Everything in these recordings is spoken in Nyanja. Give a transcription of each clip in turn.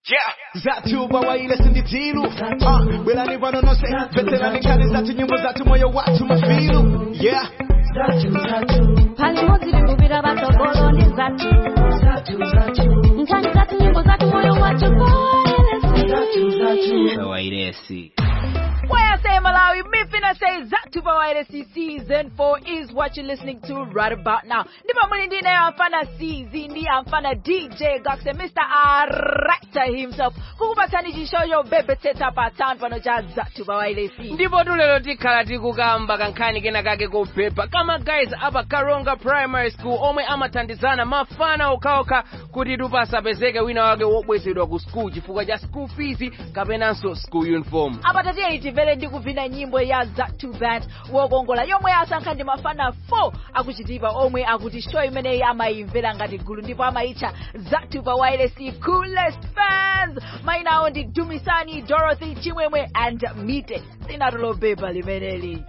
Yeah. Zatu bawaile sinditilu uh, Belani vanonose Veterani kani zatu nyimbo zatu moyo watu mafilu Yeah pali modzi tikuvira vatogoloni zatu nkhani zatu nyimbo zatu moyo wacho Kawairesi. Why I say Malawi, me finna say Zatu Bawairesi season 4 is what you're listening to right about now. Ndipo mulindi nayo amfana CZ ndi amfana DJ Gox and Mr. Arrector himself. Kukupatsani chishoyo bebe teta pa town pano cha Zatu Bawairesi. ndipo tulero tikhala tikukamba kankhani kena kake kopepa kama guys apa karonga primary school omwe amathandizana mafana okhaokha kuti tupasapezeke wina wake wobwezedwa ku school chifukwa cha school fees kapenanso school uniform apa tatiye itimvere ndi kuvina nyimbo ya Zatu Band wokongola yomwe asankha ndi mafana 4 akuchitipa omwe akuti show imeneyi amayimvera ngati gulu ndipo amayitcha Zatu Bawairesi coolest fans maina awo ndi Dumisani Dorothy Chimwemwe and Mite sinatolobeba limeneli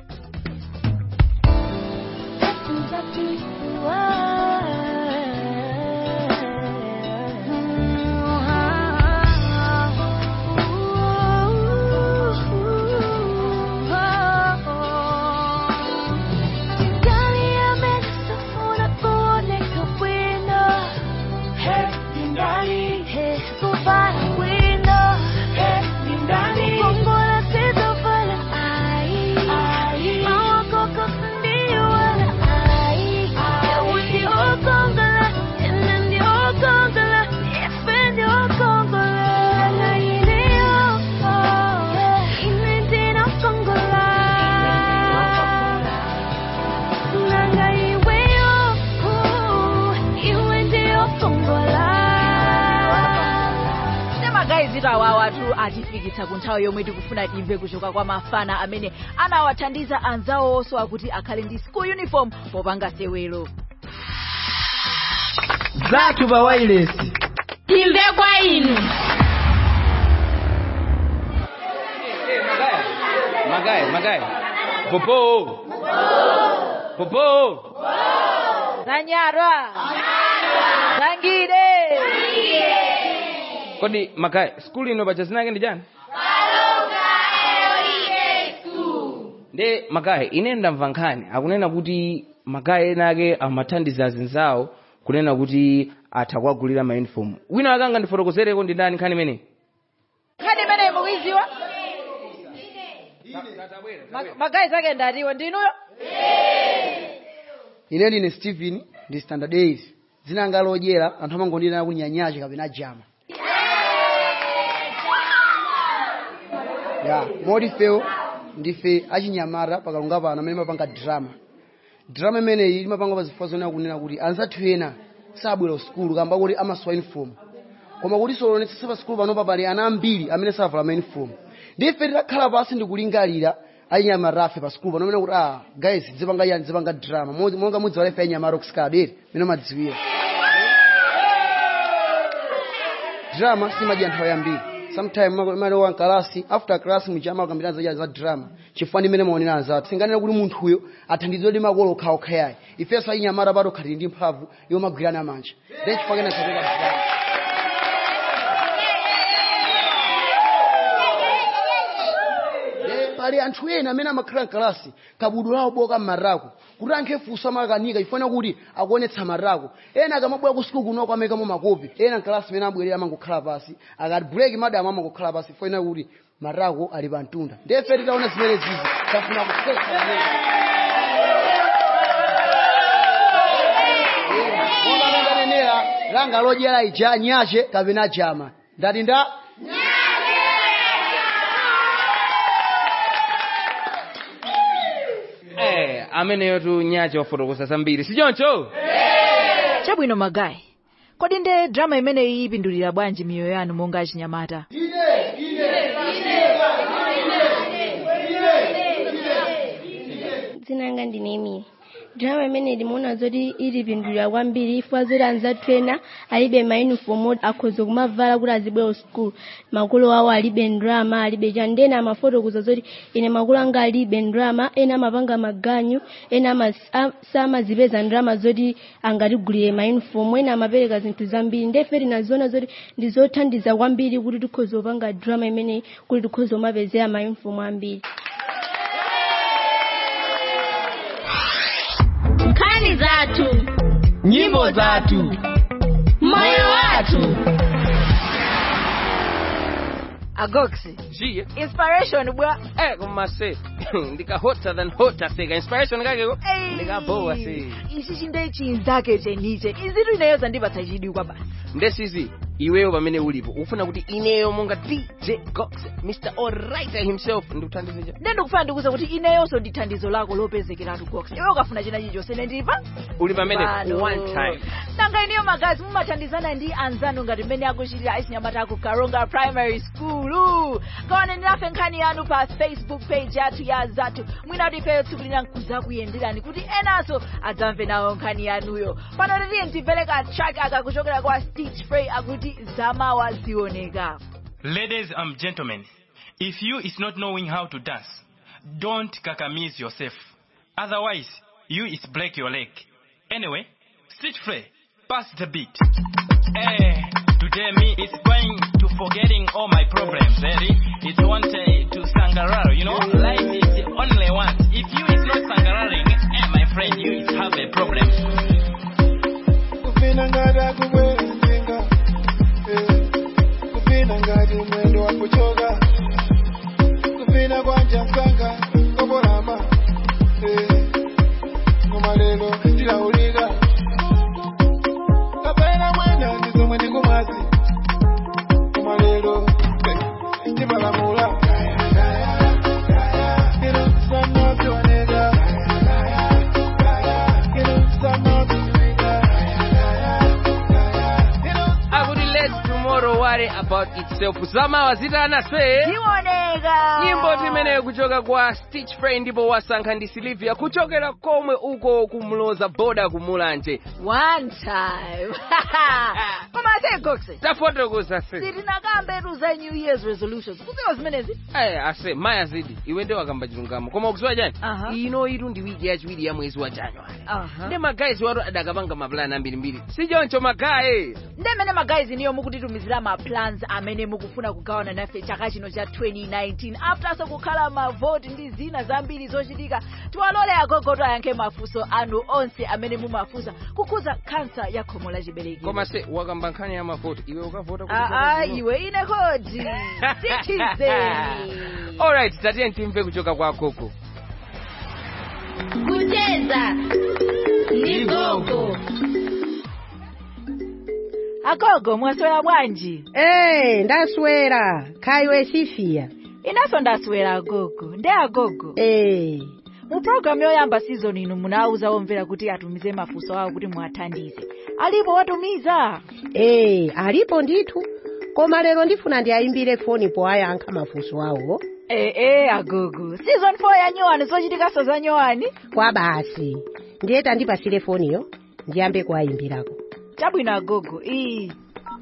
magayizi awawatu atifikitsa ku nthawi yomwe tikufuna timve kuchoka kwa mafana amene anawathandiza anzawonso akuti akhale ndi school uniform popanga sewelo Zatu bawairesi timve kwa inu magayi magayi popo popo zanyarwa zangide kodi magayi school ino pacha zinake ndi chani nde magayi ine ndamva nkhani akunena kuti magayi ena ake amathandiza azinzawo kunena kuti atha kuwagulira ma uniform wina wake angandifotokozereko ndi ndani nkhani imeneyi nkhani imeneyi mukuiziwa magayizi ake ndatiwo ndinuyo ine ndine stephen ndi standard 8 dzina langa lodyera anthu amangondinena kuti nyanyache kapena jama ya moti fewo ndife achinyamata pakalunga pano amene mapanga drama drama imeneyi imapanga pa zifukwa zonena kunena kuti anzathu ena sabwera uskulu kamba kuti amasowa uniform koma kuti solonetsa pa sikulu panopa pali ana ambiri amene savala ma uniform ndife titakhala pasi ndikulingalira achinyamata afe pa sikulu pano amene kuti ah guys dzipanga yani dzipanga drama Mo- monga mudziwa lefe achinyamata okuskadere mene madziwira drama simadya nthawi yambiri sometime malowa mkalasi after class muchama akambirana zaja za drama chifukwa ndimene maonera anzathu singanena kuti munthuyo athandizidwe ndi makolo okhaokha yayi ifenso achinyamata pato khatili ndi mphamvu yomagwirana manja then chifukwa kena kapeka drama Eh, pali anthu ena amene amakhala mkalasi kabudu lawo boka mmarako kuti ankhe funso amakanika ifana kuti akuonetsa marako ena akamabwera ku sukulu kuno kwamekamo makopi ena mkalasi amene abwerera amangokhala pasi akati break madamu amangokhala pasi ifana kuti marako ali pa mtunda ndefe titaona zimene zizi tafuna kusetsa monga ndanenera langa lodyera ija nyache kapena jama ndati nda eh ameneyo tu nyache wafotokoza zambiri sichoncho chabwino magayi kodi nde drama imeneyi ipindulira bwanji miyoyo yanu monga achinyamata dzina langa ndine emily drama imene ndimaona zoti ilipindulira kwambiri ifuna zoti anzathu ena alibe mauniform oti akhoza kumavala kuti azibwera skulu makolo awo alibe ndrama alibe chani ndena amafotokoza zoti ine makolo anga alibe ndrama ena amapanga maganyu ena ama- a- samazipeza ndrama zoti angatigulire mauniform ena amapereka zinthu zambiri ndefe tinaziona zoti ndizothandiza kwambiri kuti tikhoza kupanga drama imeneyi kuti tikhoza kumapezera mauniform ambiri nkhani zathu nyimbo zathu moyo wathu agoxi ziye inspiration bwa eh kumase ndika hotter than hotter seka inspiration kakeko ndikabowa se ichi chinde chinzake cheniche izitu ineyo zandipatsa chidwi kwa basi ndesizi iweyo pamene ulipo ufuna kuti ineyo monga dj gox mr allwriter himself ndikuthandize cha nde ndikufuna ndikuze kuti ineyonso ndi thandizo lako lopezekeratu gox iwe ukafuna china chilichonse ine ndilipa uli pamene Pano. one time nanga iniyo magazi mumathandizana ndi anzanu ngati mmene akuchitira achinyamata aku karonga primary school kaone ndinafe nkhani yanu pa facebook page yathu ya zathu mwina kuti ifeyo tsiku lina nkuza kuyenderani kuti enanso adzamve nawo nkhani yanuyo pano titiye ntimvereka track akakuchokera kwa stitch frey akuti zamawa zioneka Ladies and gentlemen, if you is not knowing how to dance, don't kakamize yourself. Otherwise, you is break your leg. Anyway, street free, pass the beat. Eh, today me is going to forgetting all my problems. Ready? It's one day to sangararo. You know, life is the only one. If you is not sangararing, eh, my friend, you is have a problem. kupina ngati kubwezinga kupina ngati mwendo wa kuchoka kupina kwanja msanga kobolama koma lero tilaulika kapena mwena ndizomwe ndikumwazi koma lero timalamula Ino sana tioneka Ino sana tioneka akuti let tomorrow worry about itself zamawa zitana se zioneka nyimbo timeneyo kuchoka kwa stitch frey ndipo wasankha ndi silivia kuchokera komwe uko kumloza boda kumulanje one time koma ase goxe tafotokoza se sitinakambetu za new year's resolutions kuziwa zimenezi Eh, ase maya zidi iwe nde wakamba chilungamo koma ukuziwa chani Aha. ino itu ndi wiki yachiwiri ya mwezi wa january Aha. ndi magayizi watu adakapanga mapulani ambirimbiri sichoncho magayi ndemene magayizi niyo mukutitumizira ma plans amene mukufuna kugawana nafe chaka chino cha 2019 afterso kukhala mavoti ndi zina zambiri zochitika tiwalole agogoto ayankhe mafunso anu onse amene mumafunsa kukhuza kansa ya khomo la chibereki koma se wakamba nkhani ya mavoti iwe ukavota kuti aa vote zino? iwe ine kodi sitizeni alright tatiye timve kuchoka kwa koko kucheza ndi gogo agogo mwaswera bwanji Eh, ndaswera khaiwe sifia inanso ndaswera agogo nde agogo Eh, mu programu yoyamba season ino munawuza omvera kuti atumize mafunso awo kuti muwathandize alipo watumiza eh, alipo ndithu koma lero ndifuna ndiayimbire foni poyankha mafunso awo ee e, agogo season 4 ya nyowani zochitikaso za nyowani kwa basi ndiye tandipasire foniyo ndiyambe kuwayimbirako chabwino agogo iyi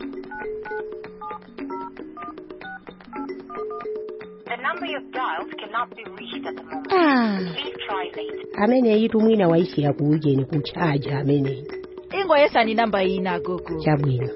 The number you've dialed cannot be reached at the moment. ah, Please try later. ameneyi tumwina waisira ku ujeni kuchaja ameneyi ingoyesani namba ina agogo chabwino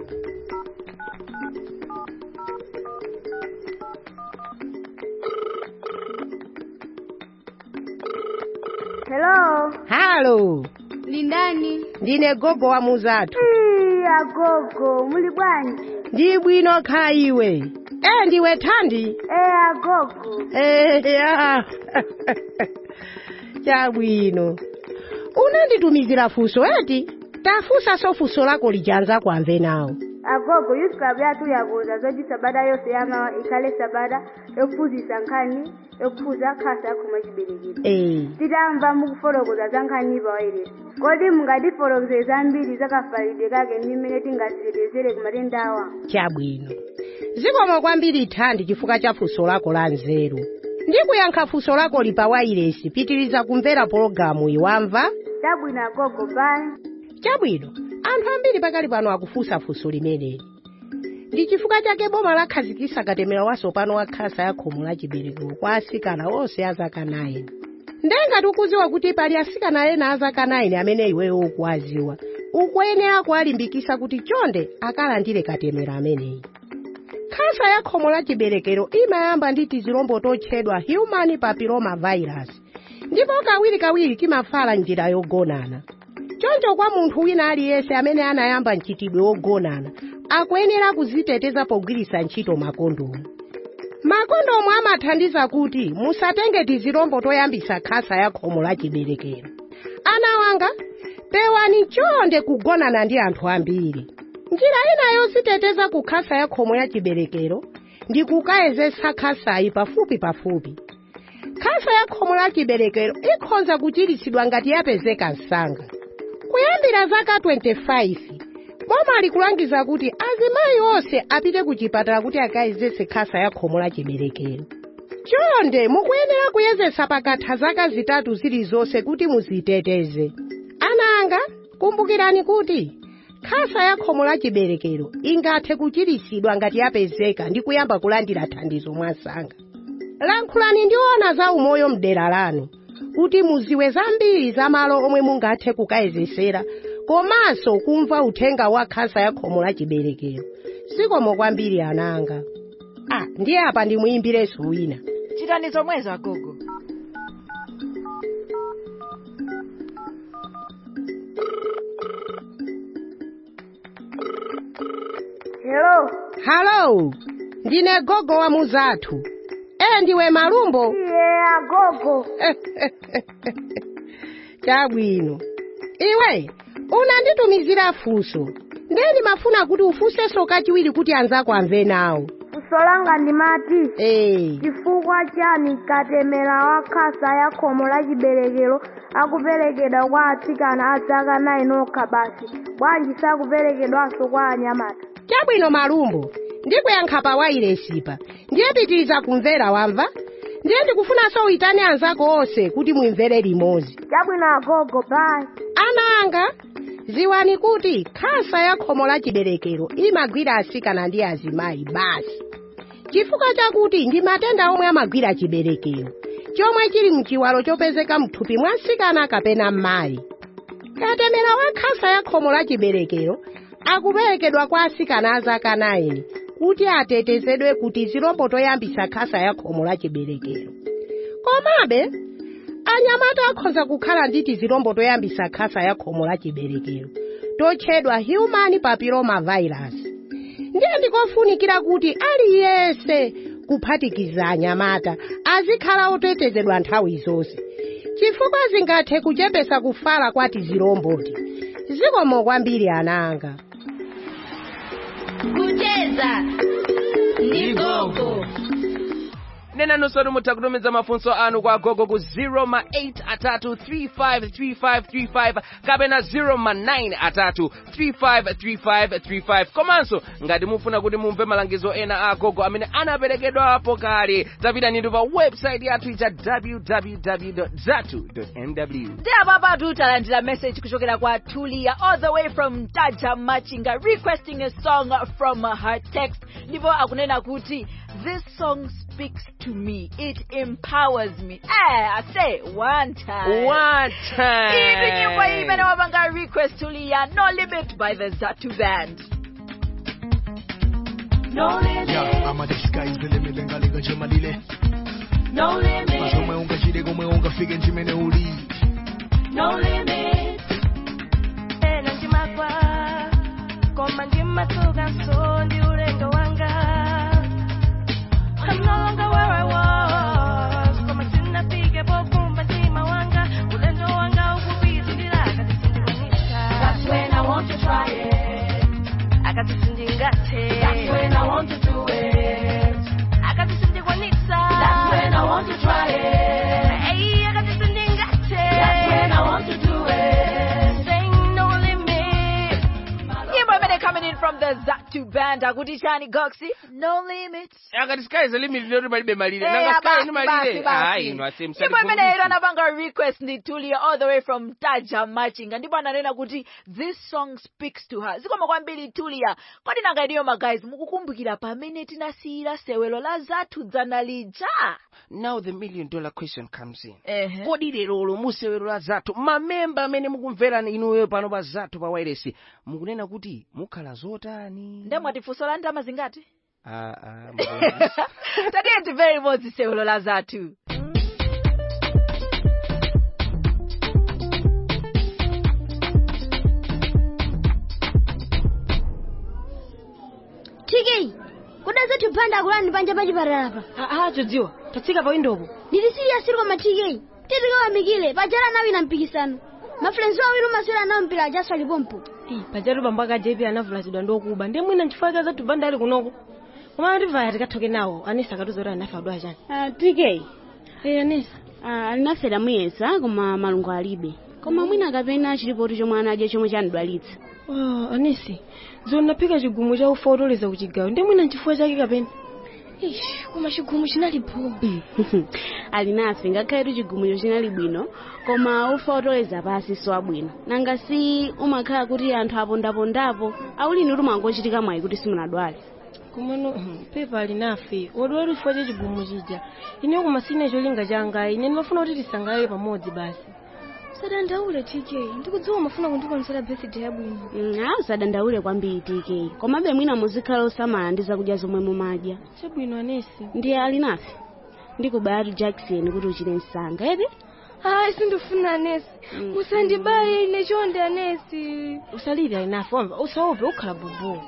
Hello. halo Lindani. ndine gogo wa muzathu Ii, agogo, muli bwanji? ndi bwino khaiwe eh ndiwe thandi Eh, agogo. Eh, ya. chabwino unanditumizira funso eti tafunsa so funso lako lijanza kwamve nawo Agogo, youth club yathu yakuza zoti sabata yonse yamawa ikhale sabata yokuphunzitsa nkhani yokuphunza khasa yakhoma chiberekero eh titamva mukufotokoza za nkhani pawairesi kodi mungatifotokozere zambiri zakafalidwe kake ndi mmene tingazitetezere ku matenda awa chabwino zikomo kwambiri thandi chifukwa cha funso lako la nzeru ndikuyankha funso lako lipa wairesi pitiriza kumvera pologalamu iwamva chabwino agogo bye chabwino anthu ambiri pakali pano akufunsa funso limeneli ndi chifukwa chake boma lakhazikitsa katemera watsopano wa khasa ya khomo la chiberekero kwa asikana onse a zaka 9 ndengati ukudziwa kuti pali asikana ena a zaka 9 amene iweyo ukuwadziwa ukuyenera kuwalimbikitsa kuti chonde akalandire katemera ameneyi khasa ya khomo la chiberekero imayamba ndi tizilombo totchedwa human papilloma virus ndipo kawirikawiri timafala njira yogonana choncho kwa munthu wina aliyense amene anayamba mchitidwe wogonana akuyenera kuziteteza pogwiritsa ntchito makondomu makondomu amathandiza kuti musatenge tizilombo toyambitsa khasa ya khomo la chiberekero ana wanga pewani chonde kugonana ndi anthu ambiri njira ina yoziteteza ku khasa ya khomo ya chiberekero ndi kukayezetsa khasayi pafupi pafupi khasa ya khomo la chiberekero ikhoza kuchiritsidwa ngati yapezeka msanga kuyambira zaka 25 boma likulangiza kuti azimayi onse apite ku chipatala kuti akayezetse khasa ya khomo la chiberekero chonde mukuyenera kuyezetsa pakatha zaka zitatu zilizonse kuti muziteteze ana anga kumbukirani kuti khasa ya khomo la chiberekero ingathe kuchiritsidwa ngati yapezeka ndi kuyamba kulandira thandizo mwansanga lankhulani ndi ona za umoyo mdera lanu kuti muziwe zambiri za malo omwe mungathe kukayezesera komanso kumva uthenga wa khasa ya khomo la chiberekero zikomo kwambiri ananga ah ndiye apa ndimuyimbirenso wina chitani zomwezo agogo hello halo ndine gogo wa muzathu e ndiwe malumbo iye agogo chabwino iwe unanditumizira funso ndiye ndimafuna kuti ufunsenso kachiwiri kuti anzako amve nawo funso langa ndimati ee chifukwa chani katemera wa khasa ya khomo la chiberekero akuperekedwa kwa atsikana a zaka 9 okha basi bwanji sakuperekedwanso kwa anyamata chabwino malumbo ndikuyankha pa wairesipa ndiye pitiriza kumvera wamva ndiye ndikufunanso uitane anzako onse kuti mumvere limodzi chabwino agogo bye ana anga ziwani kuti khasa ya khomo la chiberekero imagwira asikana ndi azimayi basi chifukwa chakuti ndi matenda omwe amagwira chiberekero chomwe chili mchiwalo chopezeka mthupi mwa nsikana kapena mmayi katemera wa khasa ya khomo la chiberekero akuperekedwa kwa asikana a zaka 9 kuti atetezedwe kuti zilombo toyambisa khasa ya khomo la chiberekero komabe anyamata akhoza kukhala ndi tizilombo toyambisa khasa ya khomo la chiberekero totchedwa human papilloma virus ndiye ndikofunikira kuti aliyense kuphatikiza anyamata azikhala otetezedwa nthawi zonse chifukwa zingathe kuchepesa kufala kwa tizilomboti zikomo kwambiri ananga kucheza ni gogo nenanunso mutha kutumiza mafunso anu kwa gogo ku 0 ma 8 atatu 353535 kapena 0 ma 9 atatu 353535 komanso ngati mufuna kuti mumve malangizo ena a gogo amene anaperekedwapo kale tapitani pa website yathu ija www zatu mw ndi apapa tutalandira message kuchokera kwa tulia all the way from taja machinga requesting a song from her text ndipo akunena kuti this song speaks to me it empowers me eh, i say one time one iyi ndi nyimbo time imene wapanga request tulia no limit by the zatu band no limit Yeah, ama disguise limile ngalinga chemalile no limit pasomwe ungachite komwe ungafike chimene uli no limit ena ndimagwa koma ndimatuka nso ndi ulendo wanga I'm no longer where I was koma sinafike pokumba mtima wanga ulendo wanga ukupitilira akatisindiwanisa That's when I want to try it akatisindingathe That's when I want to do it akatisindikwanisa That's when I want to try it Hey, akatisindingathe That's when I want to do it Saying no limit nyimbo imene coming in from the zatu band akuti chani goxi no limits akati sky is the limit lero palibe malire Eh, nanga sky basi, ni basi, malire basi. ayi ino ase ndipo imeneyo anapanga request ndi tulia all the way from taja machinga ndipo ananena kuti this song speaks to her zikoma kwambiri tulia kodi nanga iniyo magayizi mukukumbukira pamene tinasiyira sewelo la zathu dzana lija now the million dollar question comes in Ehe. kodi lerolo musewero la zathu mamemba amene mukumvera inuyo pano pa zathu pa wireless mukunena kuti mukhala zotani nde mwatifunso la ndama zingati Ah, ah, mukunena- tatiye timvere limodzi sewelo la zathu tiki kuda zathu phanda akulani panja pa chipatala pa aa chodziwa tatsika pa windopo ndili siriyasi koma tiki titikawamikile pajala anawina mpikisano mafulensi awiri umaswera nawo mpira ajaswa lipompo pajatu bambo aka jp anavulazidwa ndokuba ndiye mwina nchifukwa cha zathu banda ali kunoko koma ativaya tikathoke nawo anisa akatiza kuti anafe adwa chani tk Eh, anisa alinafera muyesa koma malungo alibe koma mwina kapena chilipoti chomwe anadya chomwe chanidwalitsa Oh, anisi zoni naphika chigumu cha ufa otoleza kuchigawo ndiye mwina nchifukwa chake kapena Ish, koma chigumu chinalipo alinafe ngakhaletu chigumucho chinali bwino koma ufa otoleza pasi so abwino nanga si umakhala kuti anthu apondapondapo aulini kuti mwangochitika mwayi kuti simunadwale kumano pepa alinafe wadwala chifukwa cha chigumu chija ineyo koma sine cholinga changa ine ndimafuna kuti tisangalale pamodzi basi sadandaule tk ndikudziwa umafuna kundikonzera birthday yabwino a usadandaule kwambiri tk komabe mwina muzikhala osamala ndi zakudya zomwe mumadya chabwino anesi ndiye alinafe ndikubayatu jackson kuti uchite msanga eti hayi sindifuna anesi musandibaye ine chonde anesi usalire alinafe wamva usaope ukhala bubu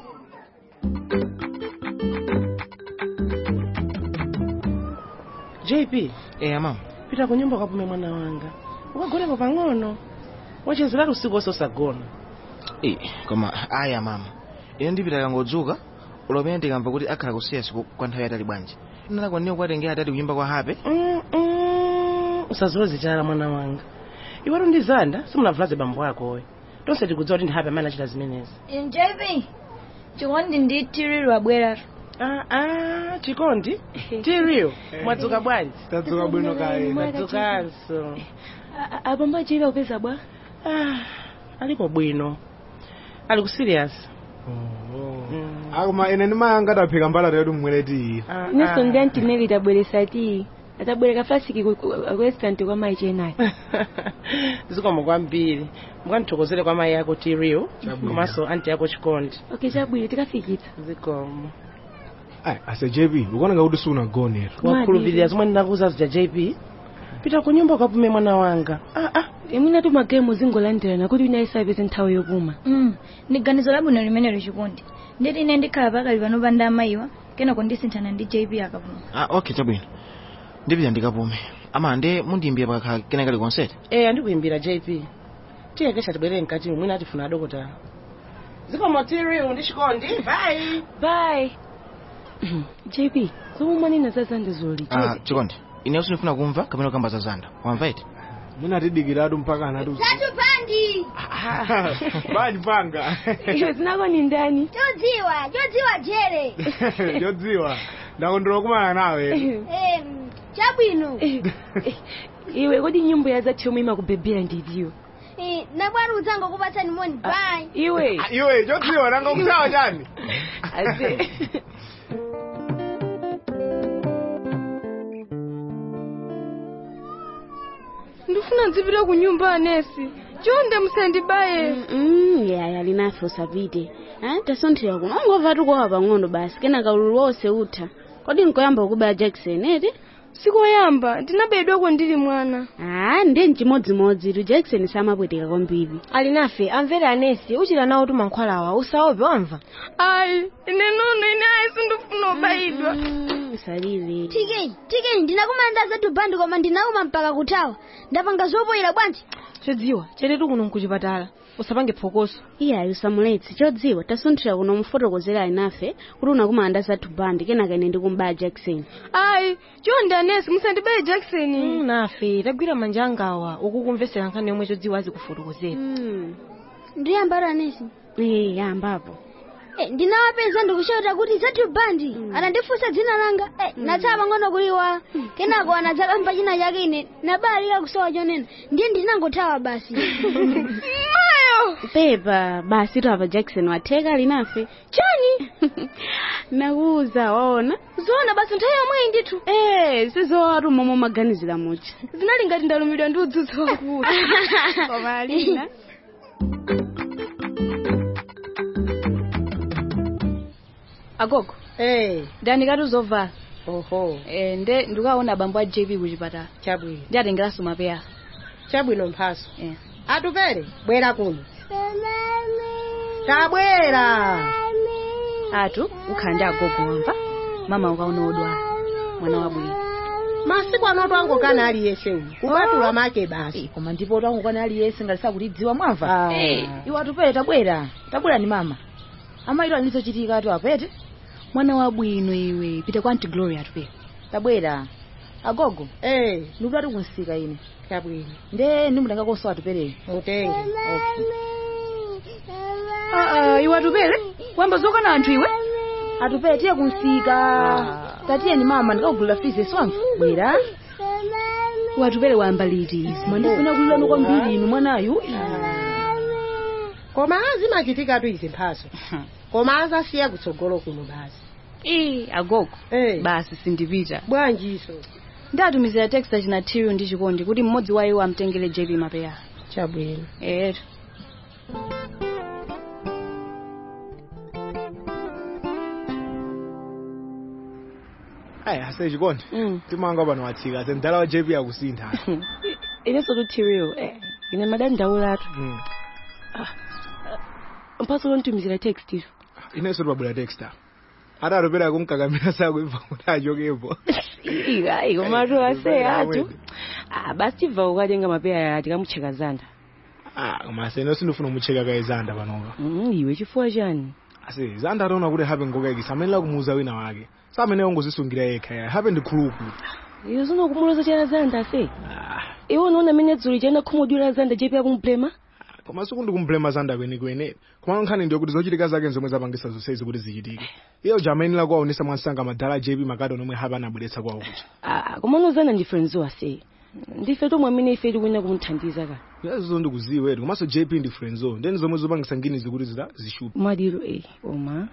jp eya mama pita ku nyumba ukapume mwana wanga ukagonepo pang'ono wachezeratu usiku wonse osagona Eh, koma aya mama ine ndipita kangodzuka ulopene ndikamva kuti akhala kusiya siku kwa nthawi yatali bwanji ndinalakwanira kuwatengera atati kunyumba kwa hape Mm, mm, usazoze chala mwana wanga iwetu ndi zanda simunavulaze bambo akowe tonse tikudziwa kuti ndi hape amene achita zimenezi jp chikondi ndi tiriro abweratu ah, ah, chikondi tiriyo mwadzuka bwanji tadzuka bwino kaye tadzukanso abambo achipa kupeza bwa alipo bwino ali ku serious akoma ine ndimayanga ataphika mbalata yedu mmweletiyi inenso ndi antineli tabweresa ti atabwereka fasiki ku- ku- ku restaurant kwa mayi chenayi zikomo kwambiri mukandithokozere kwa mayi yako tiriyo komanso anti yako chikondi okay chabwino tikafikitsa zikomo Ai, ase jp ukuoneka kuti siunagonera wakhulupirira zomwe ndinakuza zija jp pita ku nyumba ukapume mwana wanga imwina tu magemu zingolandirana kuti wina isapeze nthawi yopuma Mm, ndi ganizo labwino limenelo chikondi nditi ine ndikhala pakali pano panda amayiwa kenako ndisinthana ndi jp akapuma ah, okay chabwino ndipita ndikapume ama nde mundiyimbira pakakhala kena kali konseti eh andikuyimbira jp tiye kesha tibwerere mkati mwina atifuna adokotala zikomo tiriyo ndi chikondi bye bye jp zomwe mwanena za zanda zoli ah, chikondi ineyo sindifuna kumva kapena kukamba za zanda wamva iti munatidikiratu mpaka anati zatu pandi banji panga iwe zinako ni ndani chodziwa chodziwa jere chodziwa ndakondwera kumana nawe Em, chabwino iwe kodi nyimbo ya zathu yomwe imakubebera ndidziwa Eh, nabwana udzango kupatsani moni bye iwe iwe chodziwa nanga kusawa chani ase ndifuna ndzipita ku nyumba anesi chonde musandibaye Mm, yaya linafe usapite Ah, tasonthera kuno ungova tukowa pang'ono basi kenaka ululu wonse utha kodi nkoyamba kukubaya jackson eti sikoyamba ndinabedwako ndili mwana ah ndiye mchimodzimodzi tu jackson samapweteka kwambiri alinafe amvera anesi uchita nawo tumankhwalawa usaope wamva ayi ine nono ine ayi sindifuna ubayidwa salile tk tk ndinakumanda zatu bandi koma ndinauma mpaka kuthawa ndapanga zopoyera bwanji chodziwa chetetu kuno nkuchipatala usapange phokoso iyayi usamuletse chodziwa tasonthera kuno mufotokozera alinafe kuti unakumanda zathu bandi kenaka ine ndikumbaya jackson ayi chonde anesi musandibaye jackson Mm, nafe tagwira manja angawa ukukumvesera nkhani yomwe chodziwa azikufotokozera ndiyambara anesi ee yambapo Eh, ndinawapeza ndikushota kuti zathu bandi anandifunsa dzina langa eh, natsala pang'ono kuliwa kenako anadzakamba china chake ine nabalika kusowa chonena ndiye ndinangothawa basi pepa basi apa jackson watheka linafe chani nakuwuza waona zoona basi nthawi yomweyi ndithu eh sizowatu momwe maganizira mucha zinali ngati ndalumidwa ndi udzudzu wakulu Koma Alina. agogo eh ndanikati uzovala oho eh nde ndikaona bambo a jp kuchipatala chabwino ndi atengeranso mapeya chabwino mphaso eh. atupere bwera kuno tabwera atu ukhala ndi agogo wamva mama ukaona odwala mwana wabwino masiku anoto angokana aliyense uyu kupatula make basi koma ndipo tangokana aliyense ngati sakutidziwa mwamva Ah. Eh, iwo atupere tabwera tabwera ni mama amayiro anizochitika atu apete mwana wabwino iwe pita kwa anti glory atupere tabwera agogo eh ndikuti ati kunsika ine chabwino nde ndimutenga koso atuperere mutenge okay Ah, iwe atupere wamba zokana anthu iwe atupere tiye kunsika tatiye ni mama ndikagulira fizi swamva bwera watupere wamba liti mwandifuna kulilano kwambiri inu mwanayu koma azimachitikatu izi mphaso koma azasiya kutsogolo kuno basi ii agogo basi sindipita bwanjiso ndatumizira text achina tiru ndi chikondi kuti mmodzi wa iwo amtengere jp mapeya chabwino etu ayi ase chikondi timanga pano watsika ase mdala wa jp akusintha inenso tutiriyo eh, ine madani ndaulatu Mm. mphaso lontumizira text izo inenso tipabwera texta ati atopera kumkakamira sakuimva kuti achokepo ayi komatu ase Kubera atu awene. Ah, basi tibva ukatenga mapeya tikamucheka zanda Ah, koma ase inenso ndifuna kumucheka kaye zanda panopa Mm, iwe chifukwa chani ase zanda ataona kuti hape ngokayikisa amenera kumuuza wina wake samene ongozisungira yekha ya hape ndi khuluku iyo zino kumuloza chana zanda ase iwe unaona mene dzuli chana khumudwira zanda jepi akumplema koma siku ndikumblema zanda kwenikweni koma nkhani ndiyo kuti zochitika zake zomwe zapangisa zonsezi kuti zichitike iyo jamayenera kuwaonesa mwansanga madala jp makadi omwe hape anabweretsa kwawo kucha Ah, koma unozana ndi friends ase ndife tomwe amene ife tikuyenera kumuthandiza ka yazizo ndikuziwetu komanso jp ndi friendzo ndeni zomwe zopangisa nginizi kuti zita zishupa mwadiro eh oma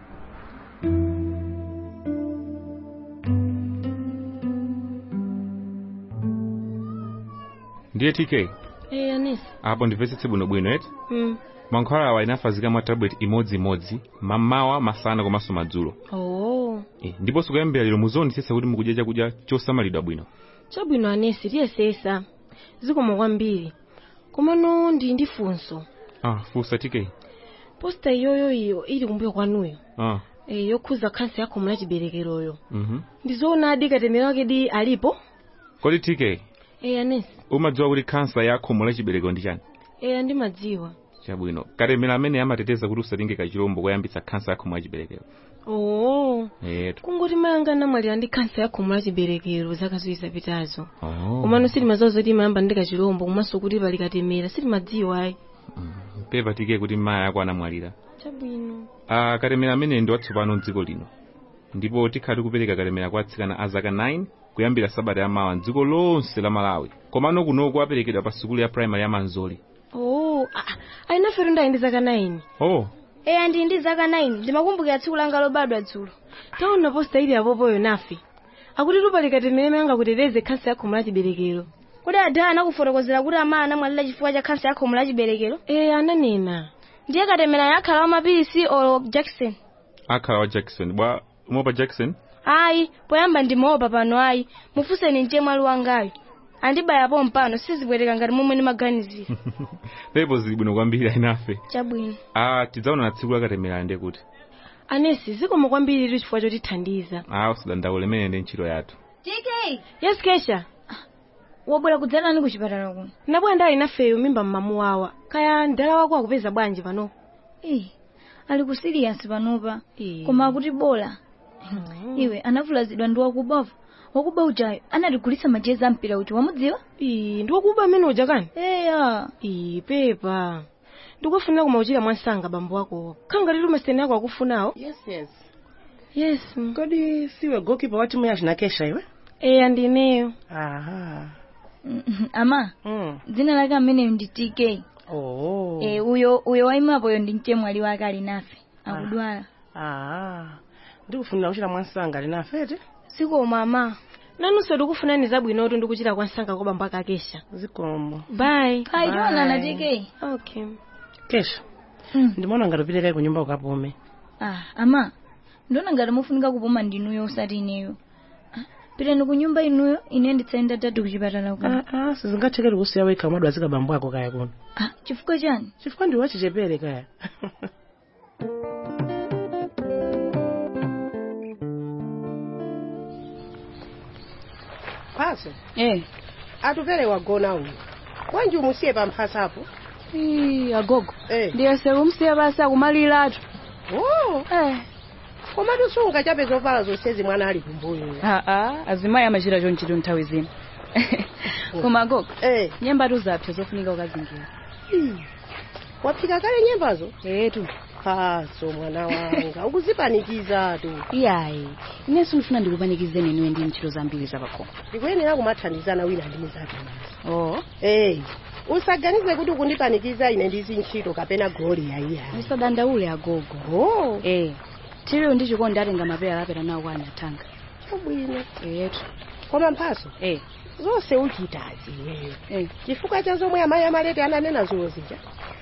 ndiye tk eh anesi apo ndimvetsetse bwinobwino eti mm. mankhwala awa inafazika mwa tablet imodzimodzi mamawa masana komanso madzulo oh e, ndiponso kuyambira lero muzionetsetsa kuti mukudya chakudya chosamalidwa bwino chabwino anesi tiyesesa zikomo kwambiri komano ndi ndi funso ah funsa tk posta iyoyo iyo ili kumbuyo kwanuyo ah e, yokhuza khansa ya khomo la chiberekeroyo mhm ndizoona adi katemera wake di alipo kodi tk e anesi umadziwa kuti khansa ya khomo la chibereko ndi chani e andimadziwa chabwino katemera amene amateteza kuti usatenge kachilombo koyambitsa khansa ya khomo la chiberekero oo etu kungoti mayanga anamwalira ndi khansa ya khomo la chiberekero zaka ziwiri zapitazo oh komano sitimadziwa zoti imayamba ndi kachilombo komanso kuti pali katemera sitimadziwa ayi pepa tk kuti maya ako anamwalira chabwino ah katemera amene ndi watsopano mdziko lino ndipo tikhala tikupereka katemera kwa atsikana a zaka 9 kuyambira sabata yamawa mdziko lonse la malawi komano kunoko aperekedwa pa sukulu ya primary ya manzoli oo ayinafe tondayi ndi zaka 9 oh e andi ndi zaka 9 ndimakumbukira tsiku langa lobadwa dzulo taona posta ili apopoyo nafe akuti tupali katemera imene angakuteteze khansa ya khomo la chiberekero kodi adala anakufotokozera kuti amayi anamwalira chifukwa cha khansa ya khomo la chiberekero e ananena ndiye katemera akhala wa mapilisi o jackson akhala wa jackson bwa umopa jackson ayi poyamba ndimaopa pano ayi mufunseni ndiye mwali wangayo andibayapo mpano sizibwereka ngati momwe ndimaganizira pepo zili bwino kwambiri ayinafe chabwino ah tidzaona na tsiku la katemera ndi kuti anesi zikomo kwambiri tu chifukwa chotithandiza ah usadandaule imene ndi ntchito yathu tk yes kesha wabwera kudzanani ku chipatala kuno nabwera ndali nafeyo mimba mmamu wawa kaya mdala wako akupeza bwanji pano Eh, ali ku serious panopa koma akuti bola iwe anavulazidwa ndi wakubavu wakuba ujayo anatigulitsa majezi ampira kuti wamudziwa ndi wakuba amene uja kani eya iyi pepa ndikufunira kumauchira mwansanga bambo akowo khanga lero masiteni ako akufunawo yes yes yes kodi siwe gokipa wa timu ya chinakesha iwe eya ndineyo aha ama dzina lake ameneyo ndi tk oh Eh, uyo uyo waimapoyo ndi mchemwali wake ali nafe akudwala ah ndikufunira kuchira mwansanga linafete sikoma ama nanunso tikufunani zabwinotu ndikuchira kwansanga kwa bambo akakesha zikomo bye Hai, tionana, TK. okay kesha ndimaona ngati upite kai kunyumba ukapume ah ama ndiona ngati mufunika kupuma ndinuyo usati ineyo Ah, pitani ku nyumba inuyo ine nditsaenda tatu kuchipatala kuno ah ah sizingathekere kusiya wekha mwadwa azika bambo ako kaya kuno ah chifukwa chani chifukwa ndi wachichepere kaya mphaso eh atupere wagona uyu wanji umusiye pamphasapo Ii, agogo eh ndiyese kumsiya basi akumaliratu oh eh komatu sunga chape zovala zonsezi mwana ali kumbuyo aa azimayi amachita chonchito nthawi zina koma agogo eh nyembatu zapsa zofunika ukazingira waphika kale nyembazo etu phaso mwana wanga ukuzipanikizatu iyayi inenso ndifuna ndikupanikizeni niwe ndi ntchito zambiri zapakhomo ndikuyenera kumathandizana wina ndi mnzake oh eh usaganize kuti ukundipanikiza ine ndizi ntchito kapena goli yayiya usadandaule agogo oh eh tiriyo ndi chikondi atenga mapera apera nawo kwa anyathanga chabwino etu koma mphaso eh zonse uchitazi iweyo eh chifukwa cha zomwe amayi amalete ananena zulo zija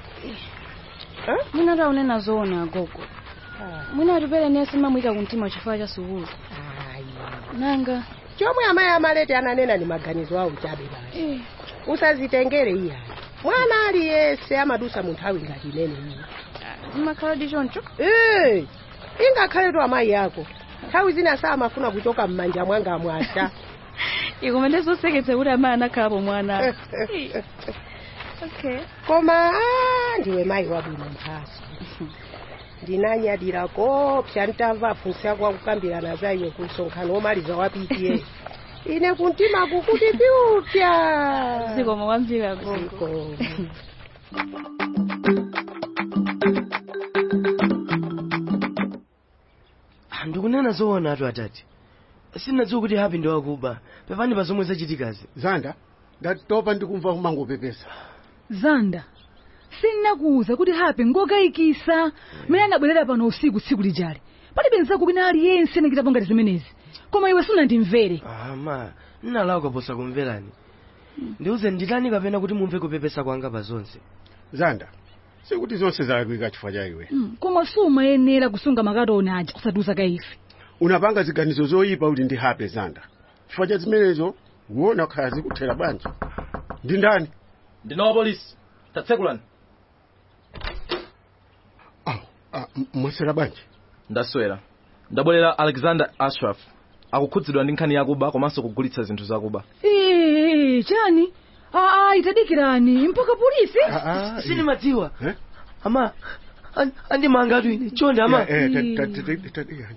mwina taunena zoona agogo mwina atupere nesi mamwika kumtima chifukwa cha sukulu nanga chomwe amayi amalete ananena ni maganizo awo chabe basi eh usazitengere iya mwana aliyese amadusa mu nthawi ngati imene iyi zimakhala ndi choncho Eh, ingakhaletu amayi ako nthawi zina samafuna kuchoka m'manja mwanga mwasha ikumene zoseketsa kuti amayi anakhalapo mwana okay koma ah, ndiwe mayi wabwino mphaso ndinanyadira kopsa ntamva afunsi ako akukambirana za iwe ku msonkhano womaliza wapitiye ine kuntima kukuti pyupya zikomo kwambiri agogo Zikomo. ndikunena zoona atu atati sinadziwa kuti hapi ndi wakuba pepani pa zomwe zachitikazi zanda ndatopa ndikumva kumangopepesa zanda sindinakuwuza kuti hape ngokayikisa mmene anabwerera pano usiku tsiku lijali palibe nzako kwina aliyense anachitapo ngati zimenezi koma iwe sunandimvere ama nnalawa kaposa kumverani ndiuze nditani kapena kuti mumve kupepesa kwanga pa zonse zanda sikuti zonse zalakwika chifukwa cha iwe Mm, koma sumayenera kusunga makatoni aja kusatiuza kaife unapanga ziganizo zoyipa kuti ndi hape zanda chifukwa cha zimenezo uona khala zikuthera bwanji ndi ndani ndinowa polisi tatsekulani Ah, m- mwasera bwanji ndaswera ndabwerera alexander ashraf akukhudzidwa ndi nkhani yakuba komanso kugulitsa zinthu zakuba ee chani aa itadikirani mpaka polisi sinimadziwa ama an- andimanga atu ine chonde ama Eh, eh, ta- ta- ta- ta- ta-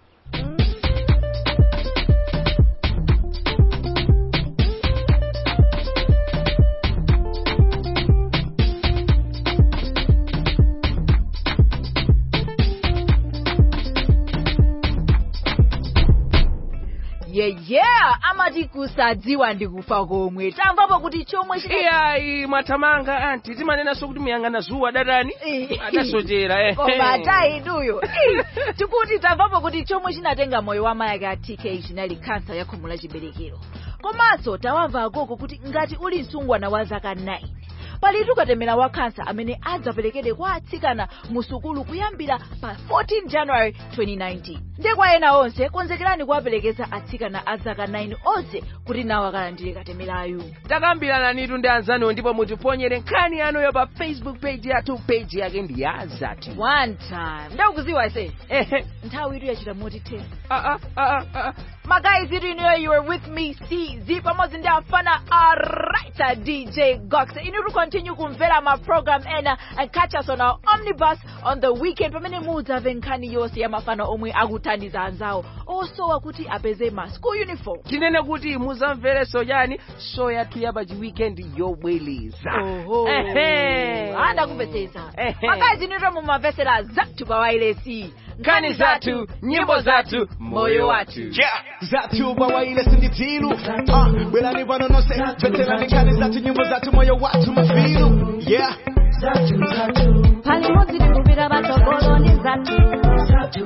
yeah yeah amati kusadziwa ndikufa komwe tamvapo kuti chomwe chine- iyayi mwathamanga anti timanenanso kuti muyang'ana zuwa datani adasochera eh. koma atayiduyo tikuti tamvapo kuti chomwe chinatenga moyo wa mayake a tk chinali kansa ya khomo la chiberekero komanso tawamva agogo kuti ngati uli msungwana wa zaka 9 palitu katemera wa kansa amene adzaperekedwe kwa atsikana mu sukulu kuyambira pa 14 january 2019 ndiye kwa ena onse konzekerani kuwaperekeza atsikana a zaka 9 onse kuti nawo akalandire katemerayu takambirana nitu ndi anzaniwo ndipo mutiponyere nkhani yanuyo pa facebook page yathu page yake ndi ya zati one time ndakuziwa ise nthawi itu yachita moti 10 magayi zitu inuyo you were with me cz pamodzi ndi afana araita dj gox inu to continue kumvera ma program ena and catch us on our omnibus on the weekend pamene mudzamve nkhani yonse ya mafana omwe akuthandiza anzawo osowa kuti apeze ma school uniform tinene kuti muzamverenso chani show yathu ya pachi weekend yobweleza Oho. Ehe. andakupezeza Ehe. makazi nito mumamvesera zathu pa wailesi nkhani zathu nyimbo zathu moyo wathu zathu bawaile sinditilu uh, bwelani pano nonse veterani nkhani zathu nyimbo zathu moyo wathu mafilu yeah pali modzi tikupita patsogolo ndi zathu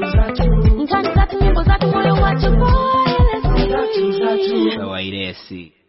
nkhani zathu nyimbo zathu moyo wathu wailesi